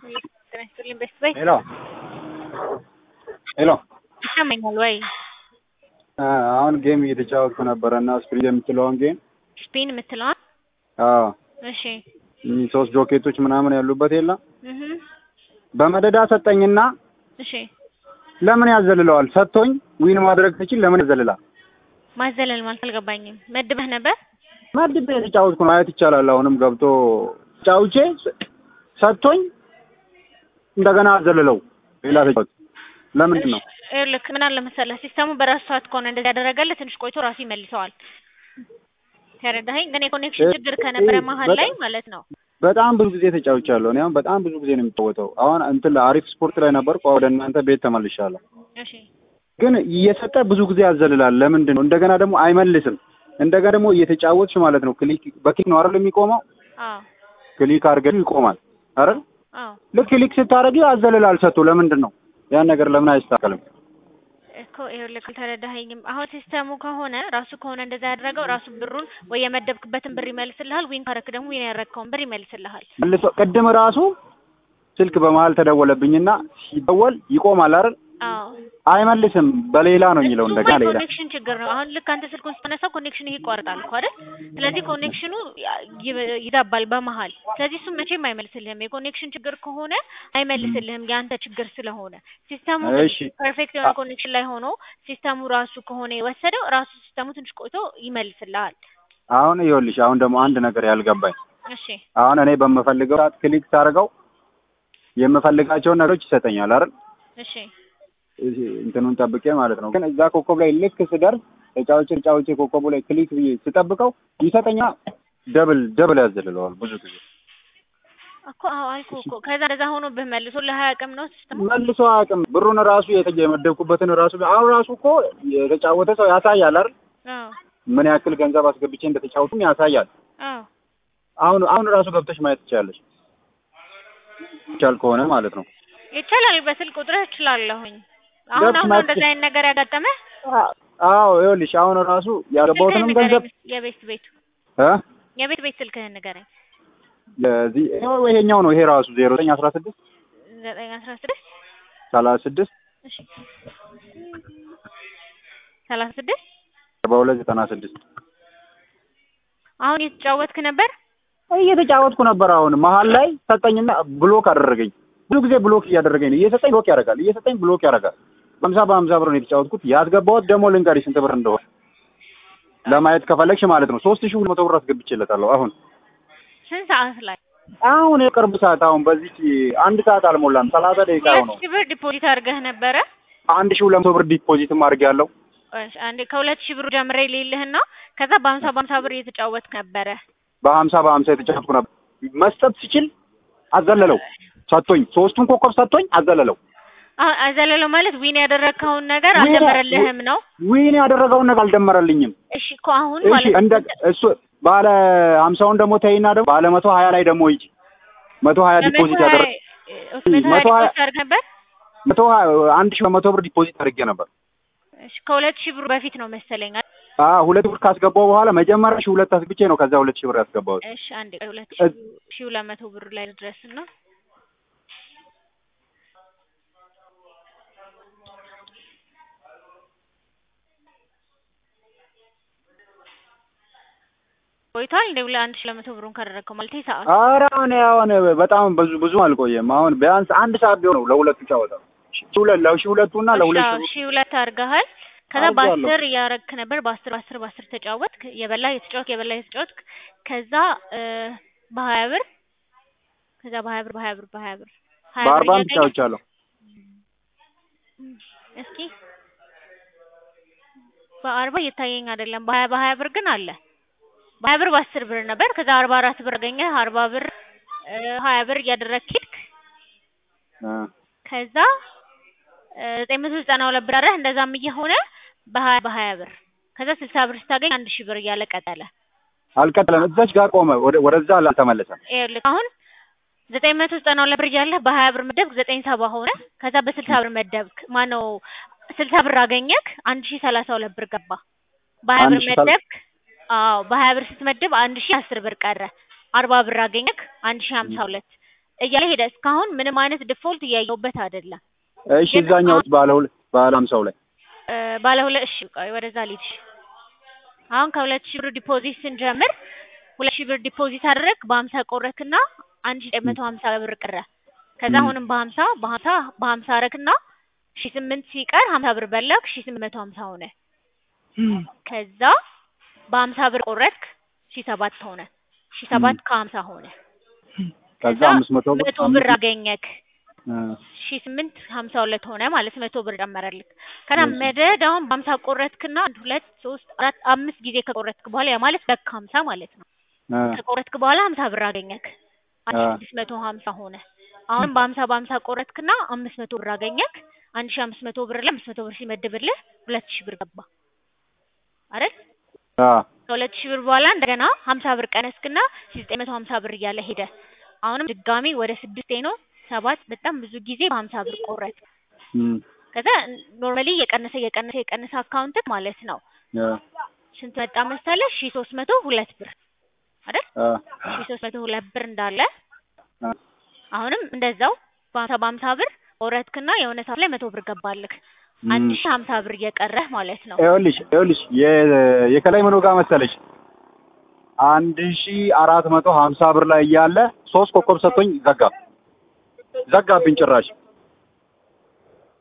ጤና ይስጥልኝ ቤስት ባይ ሄሎ ሄሎ ይሰማኛል ወይ? አሁን ጌም እየተጫወትኩ ነበረ እና ስፕሪንግ የምትለውን ጌም ስፒን የምትለዋን አዎ እሺ እኚህ ሶስት ጆኬቶች ምናምን ያሉበት የለም እህ በመደዳ ሰጠኝና እሺ ለምን ያዘልለዋል ሰጥቶኝ ዊን ማድረግ ትችል ለምን ያዘልላል ማዘለል ማለት አልገባኝም። መድበህ ነበር? መድቤ የተጫወትኩ ነው ማየት ይቻላል አሁንም ገብቶ ጫውቼ ሰጥቶኝ እንደገና አዘልለው ሌላ ተጫወት ለምንድን ነው ልክ ምን አለ መሰለህ ሲስተሙ በራሱ ሰዓት ከሆነ እንደዚህ ያደረገልህ ትንሽ ቆይቶ ራሱ ይመልሰዋል። ተረዳኸኝ? ግን የኮኔክሽን ችግር ከነበረ መሀል ላይ ማለት ነው። በጣም ብዙ ጊዜ ተጫውቻለሁ እኔ አሁን በጣም ብዙ ጊዜ ነው የሚጫወተው አሁን እንትን አሪፍ ስፖርት ላይ ነበርኩ ወደ እናንተ ቤት ተመልሻለሁ እሺ ግን እየሰጠ ብዙ ጊዜ ያዘልላል ለምንድን ነው እንደገና ደግሞ አይመልስም እንደገና ደግሞ እየተጫወትሽ ማለት ነው ክሊክ በክሊክ ነው አይደል የሚቆመው አዎ ክሊክ አድርገሽ ይቆማል አይደል አዎ ልክ ክሊክ ስታደርጊ ያዘልላል ሰጥቶ ለምንድን ነው ያን ነገር ለምን አይስተካከልም እኮ ይኸውልህ አልተረዳኸኝም። አሁን ሲስተሙ ከሆነ ራሱ ከሆነ እንደዛ ያደረገው ራሱ ብሩን ወይ የመደብክበትን ብር ይመልስልሃል፣ ዊን ካረክ ደግሞ ዊን ያደረግከውን ብር ይመልስልሃል። መልሶ ቅድም ራሱ ስልክ በመሀል ተደወለብኝና ሲደወል ይቆማል አይደል አዎ አይመልስም በሌላ ነው የሚለው እሱማ እንደገና ሌላ የኮኔክሽን ችግር ነው። አሁን ልክ አንተ ስልኩን ስታነሳው ኮኔክሽን ይቋርጣል እኮ አይደል? ስለዚህ ኮኔክሽኑ ይ- ይዛባል በመሀል። ስለዚህ እሱም መቼም አይመልስልህም። የኮኔክሽን ችግር ከሆነ አይመልስልህም የአንተ ችግር ስለሆነ። ሲስተሙ እሺ ፐርፌክት የሆነ ኮኔክሽን ላይ ሆኖ ሲስተሙ ራሱ ከሆነ የወሰደው ራሱ ሲስተሙ ትንሽ ቆይቶ ይመልስልሃል። አሁን ይኸውልሽ አሁን ደግሞ አንድ ነገር ያልገባኝ እሺ አሁን እኔ በምፈልገው ሰዓት ክሊክ ሳደርገው የምፈልጋቸውን ነገሮች ይሰጠኛል አይደል እሺ እንትኑን ጠብቄ ማለት ነው። ግን እዛ ኮከብ ላይ ልክ ስደርስ ተጫውቼ ተጫውቼ ኮከቡ ላይ ክሊክ ብዬ ስጠብቀው ይሰጠኛ ደብል ደብል ያዘልለዋል ብዙ ጊዜ እኮ አዎ አልኩህ እኮ ከዛ እንደዛ ሆኖብህ መልሶ ለሀያ አቅም ነው ሲስተሙ መልሶ አያውቅም። ብሩን ራሱ የተ- የመደብኩበትን ራሱ አሁን ራሱ እኮ የተጫወተ ሰው ያሳያል አይደል አዎ ምን ያክል ገንዘብ አስገብቼ እንደተጫወቱም ያሳያል። አዎ አሁን አሁን ራሱ ገብተሽ ማየት ትችላለሽ ይቻል ከሆነ ማለት ነው። ይቻላል። በስልክ ቁጥርህ እችላለሁኝ። አሁን ገብስ አሁን ነው ማለት- እንደዛ አይነት ነገር ያጋጠመህ? አዎ ይኸውልሽ አሁን ራሱ ያገባሁትንም ስልክህን ገንዘብ ንገረኝ። የቤት ቤቱ እ የቤት ቤት ስልክህን ንገረኝ። ለዚህ ይሄኛው ነው ይሄ ራሱ ዜሮ ዘጠኝ አስራ ስድስት ዘጠኝ አስራ ስድስት ሰላሳ ስድስት እሺ ሰላሳ ስድስት አርባ ሁለት ዘጠና ስድስት አሁን እየተጫወትክ ነበር? እየተጫወትኩ ነበር። አሁን መሀል ላይ ሰጠኝና ብሎክ አደረገኝ። ብዙ ጊዜ ብሎክ እያደረገኝ ነው። እየሰጠኝ ብሎክ ያደርጋል፣ እየሰጠኝ ብሎክ ያደርጋል። በሀምሳ በሀምሳ ብር ነው የተጫወትኩት። ያስገባሁት ደግሞ ልንገርሽ ስንት ብር እንደሆነ ለማየት ከፈለግሽ ማለት ነው። ሶስት ሺህ ሁለት መቶ ብር አስገብቼለታለሁ። አሁን ስንት ሰዓት ላይ? አሁን የቅርብ ሰዓት አሁን በዚህ አንድ ሰዓት አልሞላም፣ ሰላሳ ደቂቃ ሁለት ነው። ሺህ ብር ዲፖዚት አድርገህ ነበረ? አንድ ሺህ ሁለት መቶ ብር ዲፖዚትም አድርጌያለሁ። እሺ አንዴ ከሁለት ሺህ ብሩ ጀምሬ ሌልህና ከዛ በሀምሳ በሀምሳ ብር እየተጫወትክ ነበረ። በሀምሳ በሀምሳ የተጫወትኩ ነበር። መስጠት ሲችል አዘለለው፣ ሰጥቶኝ ሶስቱን ኮከብ ሰጥቶኝ አዘለለው። አሁን አዘለለው ማለት ዊን ያደረግከውን ነገር ዊን- አልደመረልህም ነው? ዊን ያደረገውን ነገር አልደመረልኝም። እሺ እኮ አሁን እሺ ማለት እንደ እሱ ባለ ሀምሳውን ደግሞ ተይና ደግሞ ባለ መቶ ሀያ ላይ ደግሞ ሂጂ መቶ ሀያ ዲፖዚት ያደረ መቶ መቶ ሀያ- ዲፖዚት አድርገህ ነበር? መቶ ሀያ አንድ ሺህ በመቶ ብር ዲፖዚት አድርጌ ነበር። እሺ ከሁለት ሺህ ብሩ በፊት ነው መሰለኝ። አይደል? አ ሁለት ብር ካስገባው በኋላ መጀመሪያ ሺህ ሁለት አስግቼ ነው ከዛ ሁለት ሺህ ብር ያስገባሁት። እሺ አንዴ ቆይ፣ ሁለት እ- ሺህ ሁለት መቶ ብሩ ላይ ድረስ ነው። ቆይቷል እንደ ሁለት አንድ ሺህ ሁለት መቶ ብሩን ካደረግከው ማለት ሰዓት ኧረ አሁን አሁን በጣም ብዙ ብዙ አልቆየም። አሁን ቢያንስ አንድ ሰዓት ቢሆን ነው ለሁለቱ ጨዋታ ሺህ ሁለት ለሺህ ሁለቱና ለሁለት እሺ፣ ሺህ አዎ፣ ሺህ ሁለት አድርገሃል። ከዛ አድርጌያለሁ። በአስር እያረግክ ነበር። በአስር በአስር በአስር ተጫወትክ። የበላ የተጫወትክ የበላ የተጫወትክ ከዛ እ በሀያ ብር ከዛ በሀያ ብር በሀያ ብር በሀያ ብር ሀያ ብር በአርባም እያገኘህ ተጫውቻለሁ። እስኪ በአርባ እየታየኝ አይደለም። በሀያ በሀያ ብር ግን አለ። በሀያ ብር በአስር ብር ነበር። ከዛ አርባ አራት ብር አገኘህ። አርባ ብር እ ሀያ ብር እያደረግክ ሄድክ። እ ከዛ እ ዘጠኝ መቶ ዘጠና ሁለት ብር አረህ እንደዛም እየሆነ በሀያ በሀያ ብር ከዛ ስልሳ ብር ስታገኝ አንድ ሺህ ብር እያለ ቀጠለ። አልቀጠለም። እዛች ጋር ቆመ። ወደ ወደዛ አልተመለሰም። ይኸውልህ አሁን ዘጠኝ መቶ ዘጠና ሁለት ብር እያለህ በሀያ ብር መደብክ ዘጠኝ ሰባ ሆነ። ከዛ በስልሳ ብር መደብክ ማነው ስልሳ ብር አገኘክ አንድ ሺህ ሰላሳ ሁለት ብር ገባ። በሀያ አንድ ብር ሺህ ሰላ- መደብክ አዎ በሀያ ብር ስትመድብ አንድ ሺህ አስር ብር ቀረ። አርባ ብር አገኘክ አንድ ሺህ ሀምሳ ሁለት እያለ ሄደ። እስካሁን ምንም አይነት ዲፎልት እያየሁበት አይደለም። እሺ እዛኛው ባለ ሁለት ባለ ሀምሳው ላይ እ ባለ ሁለት እሺ ቆይ ወደዛ ልሂድ። አሁን ከሁለት ሺህ ብር ዲፖዚት ስንጀምር ሁለት ሺህ ብር ዲፖዚት አደረግ በሀምሳ ቆረክና አንድ ሺህ ዘጠኝ መቶ ሀምሳ ብር ቀረ። ከዛ ም። አሁንም በሀምሳ በሀምሳ በሀምሳ አረግና ሺህ ስምንት ሲቀር ሀምሳ ብር በላክ ሺህ ስምንት መቶ ሀምሳ ሆነ። ከዛ በሀምሳ ብር ቆረጥክ ሺህ ሰባት ሆነ። ሺህ ሰባት ከሀምሳ ሆነ። ከዛ አምስት መቶ ብር መቶ ብር አገኘክ እ ሺህ ስምንት ሀምሳ ሁለት ሆነ ማለት መቶ ብር ጨመረልክ። ከዛ እሺ። መደዳውን በሀምሳ ቆረጥክና አንድ ሁለት ሶስት አራት አምስት ጊዜ ከቆረጥክ በኋላ ያ ማለት በክ ሀምሳ ማለት ነው። እ ከቆረጥክ በኋላ ሀምሳ ብር አገኘክ አንድ ሺህ አ። ስድስት መቶ ሀምሳ ሆነ። አሁንም በሀምሳ በሀምሳ ቆረጥክና አምስት መቶ ብር አገኘክ አንድ ሺህ አምስት መቶ ብር ላይ አምስት መቶ ብር ሲመድብልህ ሁለት ሺህ ብር ገባ አይደል? አ ከሁለት ሺህ ብር በኋላ እንደገና ሀምሳ ብር ቀነስክና ሺህ ዘጠኝ መቶ ሀምሳ ብር እያለ ሄደ። አሁንም ድጋሚ ወደ ስድስቴ ነው ሰባት በጣም ብዙ ጊዜ በሀምሳ ብር ቆረጥ እም ከዛ ኖርማሊ የቀነሰ የቀነሰ የቀነሰ አካውንት ማለት ነው እ ስንት መጣ መሰለህ? ሺህ ሶስት መቶ ሁለት ብር አይደል? አ ሺህ ሶስት መቶ ሁለት ብር እንዳለ አ አሁንም እንደዛው በሀምሳ በሀምሳ ብር ቆረጥክና የሆነ ሰዓት ላይ መቶ ብር ገባልክ አንድ ሺህ ሀምሳ ብር እየቀረህ ማለት ነው። ይኸውልሽ ይኸውልሽ የ- የከላይ ምኑ ጋር መሰለሽ አንድ ሺ አራት መቶ ሀምሳ ብር ላይ እያለ ሶስት ኮከብ ሰጥቶኝ ዘጋ ዘጋብኝ ጭራሽ